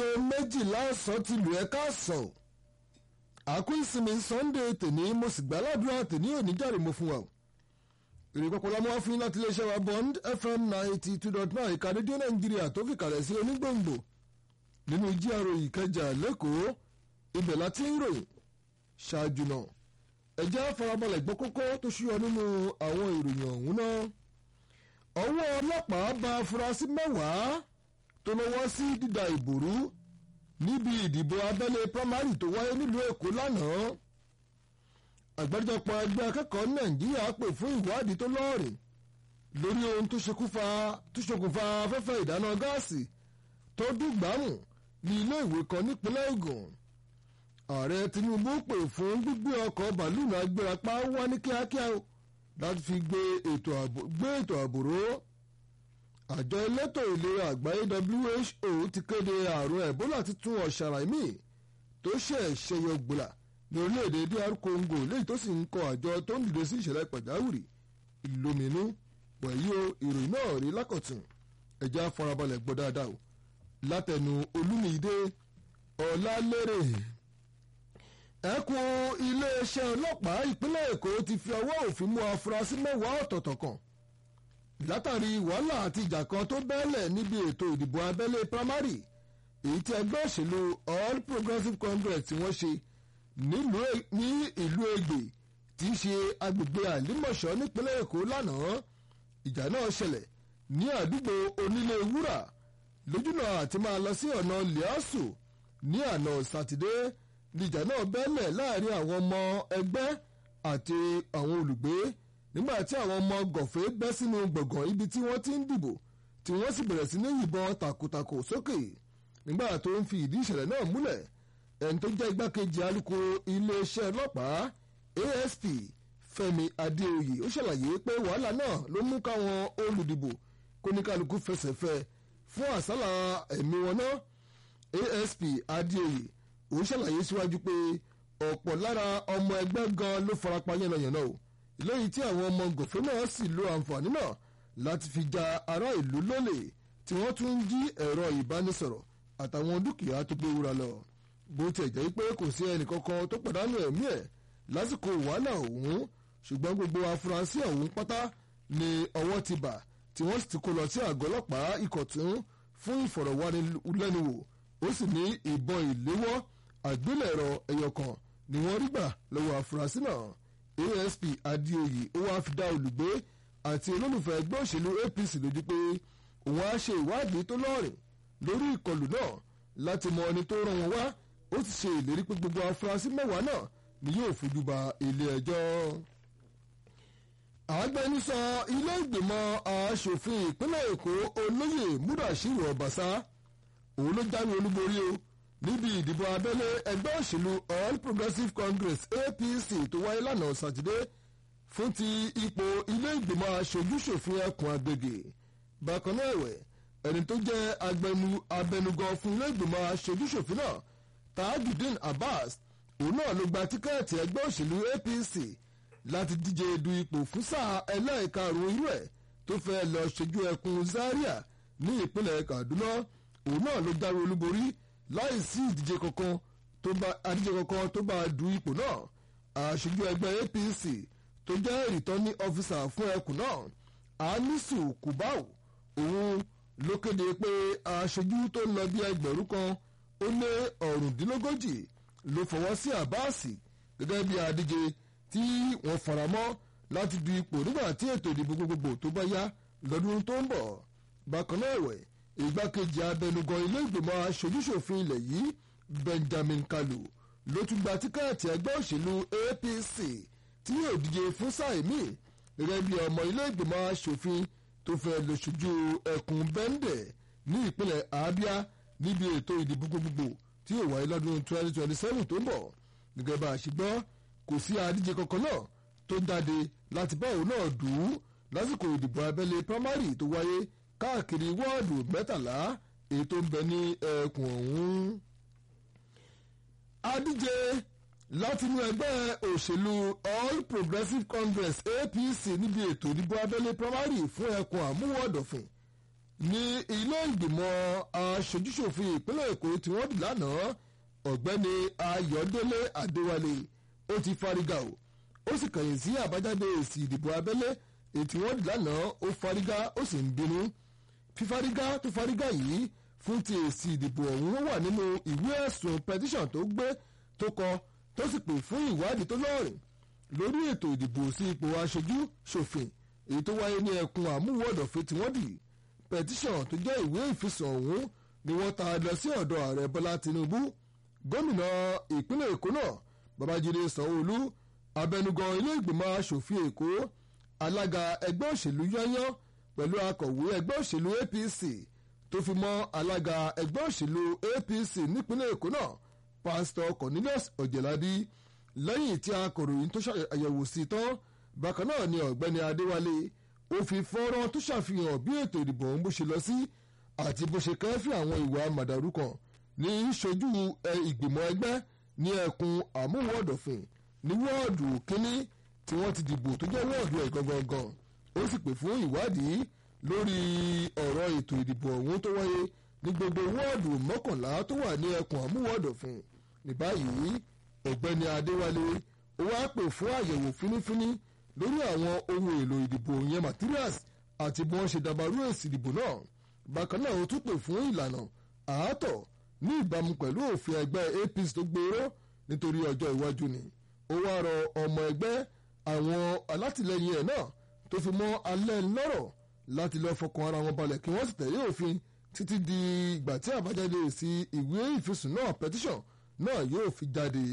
aago méjìlá ọ̀sán ti lù ẹ́ káàsán àkú ìsinmi sunday tèní mo sì gbà ládùúrà tèní òní jáde mo fún wa o èrè pọpọlọ mọ́ fún yín láti iléeṣẹ́ wa bond fm ninety two dot nine ìka rédíò nàìjíríà tó fi kalẹ̀ sí onígbòǹgbò nínú GRA ìkẹjà lẹ́kọ̀ọ́ ibẹ̀ láti ń ròyìn ṣáájú náà ẹ̀jẹ̀ farabalẹ̀ gbọ́ kókó tó ṣúyọ nínú àwọn ìròyìn ọ̀hún náà ọwọ́ ọlọ́pàá bá afurasí mẹ́wàá tó lọ́wọ́ sí dídà ìbòrú níbi ìdìbò abẹ́lé primary tó wáyé nílùú èkó lánàá àgbáríjọpọ̀ ẹgbẹ́ akẹ́kọ̀ọ́ nàìjíríà pè fún ìwádìí tó lọ́ọ̀rìn lórí ohun tó ṣokùnfà afẹ́fẹ́ ìdáná gáàsì tó dùgbàmù ní ilé ìwé kan nípínlẹ̀ Ògùn ààrẹ Tinubu pè fún gbígbé ọkọ̀ bàlúùnù agbérapá wá ní kíákíá láti fi gbé ètò ààbò ró àjọ elétò ìlera àgbáyé WHO ti kéde àrùn Ebola titun ọ̀sàràmì tó ṣẹ̀ ṣẹyọ gbòlà ní orílẹ̀-èdè DR Congo léyìí tó sì ń kọ àjọ tó ń dìde sí ìṣẹ̀lẹ̀ pàjáwìrì ìlóminú wẹ̀yí o ìròyìn náà rí lákọ̀tún ẹ̀já farabalẹ̀ gbọ́ dáadáa o látẹnu olúmídé ọ̀làlérè ẹkùn iléeṣẹ́ ọlọ́pàá ìpínlẹ̀ èkó ti fi ọwọ́ òfin mú afurasí mẹ́wàá ọ̀tọ̀ọ̀tọ̀ kan látàrí wàhálà àti ìjà kan tó bẹ́ẹ̀lẹ̀ níbi ètò ìdìbò abẹ́lé primary èyí tí ẹgbẹ́ òṣèlú all progressives congress tí wọ́n ṣe ní ìlú ègbè tí í ṣe agbègbè àlímọ̀ṣọ́ nípínlẹ̀ èkó lánàá ìjà náà ṣẹlẹ̀ ní àdúgbò onílé wúrà lójúnà àti máa lọ sí ọ̀nà liasu ní àná sátidé níjà náà bẹ́lẹ̀ láàrin àwọn ọmọ ẹgbẹ́ àti àwọn olùgbé nígbà tí àwọn ọmọ gọ̀fẹ́ bẹ́ sínú gbọ̀ngàn ibi tí wọ́n ti ń dìbò tí wọ́n sì bẹ̀rẹ̀ sí ní yìnbọn takòtakò sókè nígbà tó ń fi ìdí ìṣẹ̀lẹ̀ náà múlẹ̀ ẹni tó jẹ́ igbákejì alukoro iléeṣẹ́ ọlọ́pàá ASP Fẹ́mi Adéoyè ó ṣàlàyé pé wàhálà náà ló mú káwọn olùdìbò kóníkálukú fẹsẹ̀ fẹ́ fún àsálà ẹ̀mí wọn náà ASP Adéoyè ó ṣàlàyé síwájú pé ọ̀pọ̀ lára ọmọ ẹgbẹ́ gan ló farapa yánnayànna o lẹ́yìn tí àwọn ọmọ gòfin náà sì lo àǹfààní náà láti fi ja ará ìlú lólè tí wọ́n tún ń jí ẹ̀rọ ìbánisọ̀rọ̀ àtàwọn dúkìá tó gbé wúra lọ bó tiẹ̀ jẹ́ pé kò sí ẹnìkankan tó pàdánù ẹ̀mí ẹ̀ lásìkò wàhálà ọ̀hún ṣùgbọ́n gbogbo afurasí ọ̀hún pátá ni ọwọ́ ti bà tí wọ́n sì ti kó lọ sí àgọ́ ọlọ́pàá ìkọ̀tún fún ìfọ̀rọ̀wánilẹ́nuwò ó sì ní ìbọn ìléwọ́ àgbélẹ̀rọ ẹyọkan ni wọ́n rí gbà lọ́wọ́ afurasí náà ASP Adéoyè ó wáá fi dá olùgbé àti olólùfẹ́ ẹgbẹ́ òṣèlú APC lójú pé òun á ṣe ìwádìí tó lọ́rìn lórí ìkọlù náà láti mọ ẹni tó rán wọn wá ó ti ṣe ìlérí pé gbogbo afurasí mẹ́wàá náà ni yóò fojú ba ilé ẹjọ́. agbẹnusọ ilé ìgbìmọ̀ asòfin ìpínlẹ̀ Èkó olóyè Mudashiru Ọbaṣá òun ló jáwé olúborí o níbi ìdìbò abẹ́lé ẹgbẹ́ òṣèlú All Progressives Congress APC tó wáyé lánàá sátidé fún ti ipò ilé ìgbìmọ̀ aṣojúṣòfin ẹkùn agbègbè bákan náà ẹ̀wẹ̀ ẹni tó jẹ́ abẹnugan fún ilé ìgbìmọ̀ aṣojúṣòfin náà Tajudeen Abbas òun náà ló gba tíkẹ́ẹ̀tì ẹgbẹ́ òṣèlú APC láti díje du ipò fún sáà ẹlẹ́ẹ̀karùn-ún irú ẹ̀ tó fẹ́ lọ ṣojú ẹkùn Zaria ní ìpínlẹ̀ Kaduna òun náà ló jáwé olúborí láì sí ìdíje kankan tó bá adíje kankan tó bá du ipò náà aṣojú ẹgbẹ́ APC tó jẹ́ returning officer fún ẹkùn náà Anisu Kubau òun ló kéde pé aṣojú tó ń lọ bí ẹgbẹ̀rún kan ó lé ọ̀rùndínlógójì ló fọwọ́ sí àbáàsì gẹ́gẹ́ bí adíje tí wọ́n faramọ́ láti du ipò nígbà tí ètò ìdìbò gbogbogbò tó bá yá lọ́dún tó ń bọ̀ bákan náà ẹ̀wẹ̀ ìgbákejì abẹnugan ilé ìgbìmọ̀ aṣojúṣòfin ilẹ̀ yìí Benjamin Kalu ló tún gba tíkẹ́ẹ̀tì ẹgbẹ́ òṣèlú APC tí yóò díje fún sáà míì gẹ́gẹ́ bí ọmọ ilé ìgbìmọ̀ aṣòfin tó fẹ́ lọ ṣojú ẹkùn Bẹ́ndẹ̀ ní ìpínlẹ̀ Abia níbi ètò ìdìbò gbogbogbò tí yóò wáyé lọ́dún 2027 tó ń bọ̀ gẹ́gẹ́ bá a ṣe gbọ́ kò sí adíje kankan náà tó jáde láti bá òun náà dùn ún lásìkò ìdìbò abẹ́lé primary tó wáyé káàkiri wọ́ọ̀dù mẹ́tàlá èyí tó ń bẹ ní ẹkùn ọ̀hún. adíje látinú ẹgbẹ́ òṣèlú All Progressives Congress APC níbi ètò ìdìbò abẹ́lé primary fún ẹkùn àmúwọ̀dọ̀fìn ní ilé ìgbìmọ̀ aṣojúṣòfin ìpínlẹ̀ èkó tí wọ́n dì lánàá ọ̀gbẹ́ni ayọ̀délé adéwálé ó ti fárígá o ó sì kàyìn sí àbájáde èsì ìdìbò abẹ́lé èyí tí wọ́n dì lánàá ó fárígá ó sì ń bínú fífárígá tó fárígá yìí fún ti èsì ìdìbò ọ̀hún ó wà nínú ìwé ẹ̀sùn petition tó gbé tó kọ tó sì pè fún ìwádìí tó lọ́rìn lórí ètò ìdìbò sí ipò aṣojú ṣòfin èyí tó wáyé ní ẹkùn àmúwọ̀dọ̀fẹ́ tí wọ́n dì petition tó jẹ́ ìwé ìfisùn ọ̀hún ni wọ́n ta lọ sí ọ̀dọ̀ ààrẹ bọ́lá tinubu gómìnà ìpínlẹ̀ èkó náà babájídé sanwó-olú abẹnugan ilé ìgbìmọ̀ asòfin èkó alága ẹgbẹ́ òṣèlú yányán pẹ̀lú akọ̀wé ẹgbẹ́ òṣèlú apc tó fi mọ́ alága ẹgbẹ́ òṣèlú apc nípínlẹ̀ èkó náà pásítọ̀ cornelius ọ̀jẹ̀lábí lẹ́yìn tí akọ̀ròyìn tó ṣàyẹ̀wò sí tán bákan náà ni ọ̀gbẹ́ni adéwálé ó fi fọ́nrán tó ṣàfihàn bí ètò ìdìbò ọ̀hún bó ṣe lọ sí àti bó ṣe kẹ́fì àwọn ìwà màdàrú kan ní ṣojú ìgbìmọ̀ ẹgbẹ́ ní ẹkùn àmúwọ̀dọ̀fìn ní wọ́ọ̀dù kínní tí wọ́n ti dìbò tó jẹ́ wọ́ọ̀dù ẹ̀ gangan ó sì pè fún ìwádìí lórí ọ̀rọ̀ ètò ìdìbò ọ̀hún tó wáyé ní gbogbo wọ́ọ̀dù mọ́kànlá tó wà ní ẹkùn àmúwọ̀dọ̀fìn ní báyìí ọ̀gbẹ́ni adéwálé ó wá pè fún àyẹ̀wò fínífíní lórí àwọn ohun èlò ìdìbò yẹn materials àti bí wọ́n ṣe dàbàrú èsì ìdìbò náà bákan náà ó tún pè fún ìlànà àátọ̀ ní ìbámu pẹ̀lú òfin ẹgbẹ́ apc tó gbòòrò nítorí ọjọ́ iwájú ni ó wá rọ ọmọ ẹgbẹ́ àwọn alátìlẹyìn ẹ̀ náà tó fi mọ́ alẹ́ lọ́rọ̀ láti lọ́ọ́ fọkàn ara wọn balẹ̀ kí wọ́n sì tẹ̀lé òfin títí di ìgbà tí àbájáde èsì ìwé ìfisùn náà petition náà yóò fi jáde.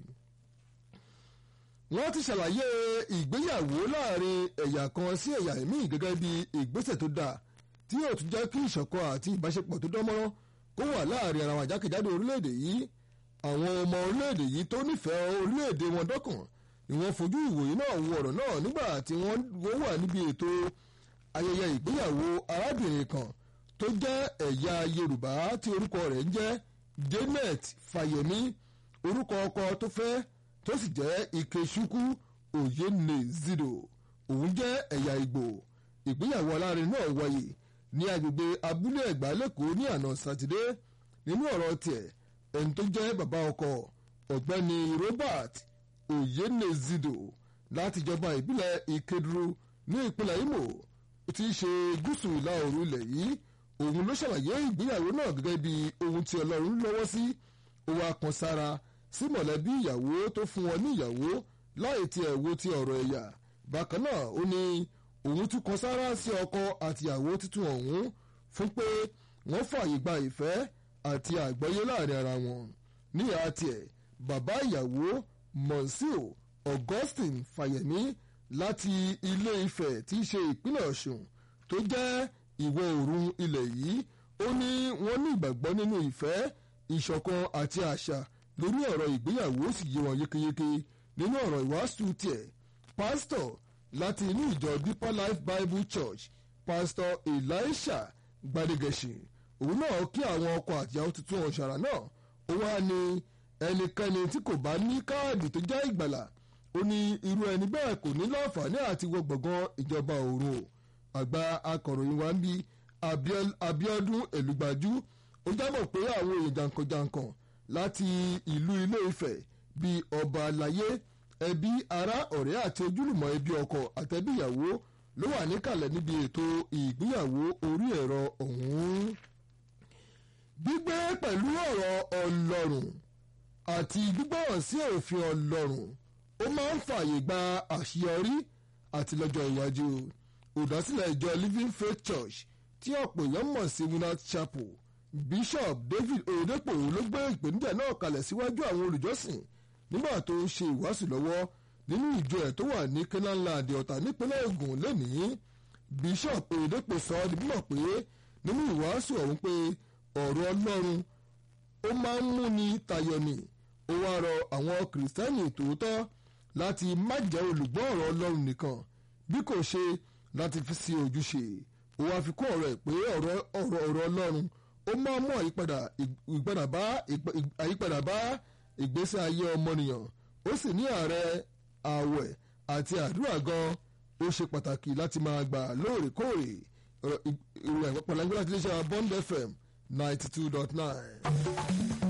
wọ́n ti ṣàlàyé ìgbéyàwó láàrin ẹ̀yà kan sí ẹ̀yà míì gẹ́gẹ́ bí ìgbésẹ̀ tó dáa tí yóò tún jẹ́ kí ìṣọ̀kan àti ìbáṣepọ̀ tó dánmọ́rán kó wà láàrin ara wọn àjákèjádò orílẹ̀-èdè yìí àwọn ọmọ orílẹ̀-èdè yìí tó nífẹ̀ẹ́ orílẹ̀-èdè wọn dọ́kàn ni wọ́n fojú ìwòye náà wo ọ̀rọ̀ náà nígbà tí wọ́n wà níbi ètò ayẹyẹ ìgbéyàwó arábìnrin kan tó jẹ́ ẹ̀yà yorùbá tí orúkọ rẹ̀ ń jẹ́ janet fàyẹ̀mí orúkọ ọkọ tó fẹ́ tó sì jẹ́ ikechukwu oyenezido òun jẹ́ ẹ̀yà ìgbò ìgbéyàwó alárin náà wáyé ní agbègbè abúlé ẹ̀gbá lẹ́kọ̀ọ́ ní àná sátidé nínú ọ̀rọ̀ tiẹ̀ ẹni tó jẹ́ bàbá ọkọ ọ̀gbẹ́ni robert oyenezido láti ìjọba ìbílẹ̀ ìkeduru ní ìpínlẹ̀ imo tí í ṣe gúúsù ìlà oòrùn ilẹ̀ yìí òun ló ṣàlàyé ìgbéyàwó náà gẹ́gẹ́ bí ohun tí ọlọ́run lọ́wọ́ sí ó wá kan sára sí mọ̀lẹ́bí ìyàwó tó fún wọn ní ìyàwó láì tiẹ̀ wo ti ọ̀rọ̀ ẹ̀yà bákan náà ó ní òun tún kan sára sí ọkọ àtìyàwó títún ọ̀hún fún pé wọ́n fààyè gba ìfẹ́ àti àgbọ́yé láàrin ara wọn níyà tiẹ̀ bàbá ìyàwó monsieur augustine fàyẹ̀mí láti ilé ifẹ̀ tí í ṣe ìpínlẹ̀ ọ̀ṣun tó jẹ́ ìwọ̀ oòrùn ilẹ̀ yìí ó ní wọ́n ní ìgbàgbọ́ nínú ìfẹ́ ìṣọ̀kan àti àṣà lórí ọ̀rọ̀ ìgbéyàwó sì yé wọn yékéyéké nínú ọ̀rọ̀ ìwàásù tiẹ̀ pásítọ̀ láti inú ìjọ deeper life bible church pásítọ̀ elisha gbadegeshi òun náà kí àwọn ọkọ àtìyàwó tuntun ọ̀ṣàrà náà ó wá ní ẹnikẹ́ni tí kò bá ní káàdì tó jẹ́ ìgbàlà ó ní irú ẹni bẹ́ẹ̀ kò ní láǹfààní àti wọ gbọ̀ngàn ìjọba òru o àgbà akọ̀ròyìn wa ń bí abiodun èlùgbàjú ó jábọ̀ pé àwọn èèyàn jàǹkànjàǹkàn láti ìlú ilé ifẹ̀ bíi ọba àlàyé ẹbí ará ọ̀rẹ́ àti ojúlùmọ̀ ẹbí ọkọ àtẹ̀bí ìyàwó ló wà níkàlẹ̀ níbi ètò ìgbéyàwó orí ẹ̀rọ ọ̀hún. gbígbé pẹ̀lú ọ̀rọ̀ ọlọ́run àti gbígbọ́ràn sí òfin ọlọ́run ó máa ń fààyè gba àṣeyọrí àti lọ́jọ́ iwájú olùdásílẹ̀ ìjọ living faith church tí ọ̀pọ̀ èèyàn mọ̀ sí winners chapel bishop david oyedepo ló gbé ìpèníjà náà kalẹ̀ síwájú àwọn olùjọ́sìn nígbà tó ń ṣe ìwàásù lọ́wọ́ nínú ìjọ ẹ̀ tó wà ní kenaland ọ̀tà nípínlẹ̀ ogun lẹ́nìí bishop oyedepo sọ ọ́ di mímọ̀ pé nínú ìwàásù ọ̀hún pé ọ̀rọ̀ ọlọ́run ó máa ń múni tayọ ni ó wá rọ àwọn kìrìsìtẹ́nì tòótọ́ láti má jẹ́ olùgbọ́ ọ̀rọ̀ ọlọ́run nìkan bí kò ṣe láti fi sí ojúṣe ó wá fi kún ọ̀rọ̀ ẹ̀ pé ọ̀rọ̀ ọ̀rọ̀ ọlọ́run ó máa mú àyípadà bá ìgbésí ayé ọmọnìyàn ó sì ní ààrẹ ààwẹ̀ àti àdúrà gan ó ṣe pàtàkì láti máa gbà lóòrèkóòrè ìròyìn àpapọ̀ lágbára ti lè ṣe Bond FM ninety two dot nine.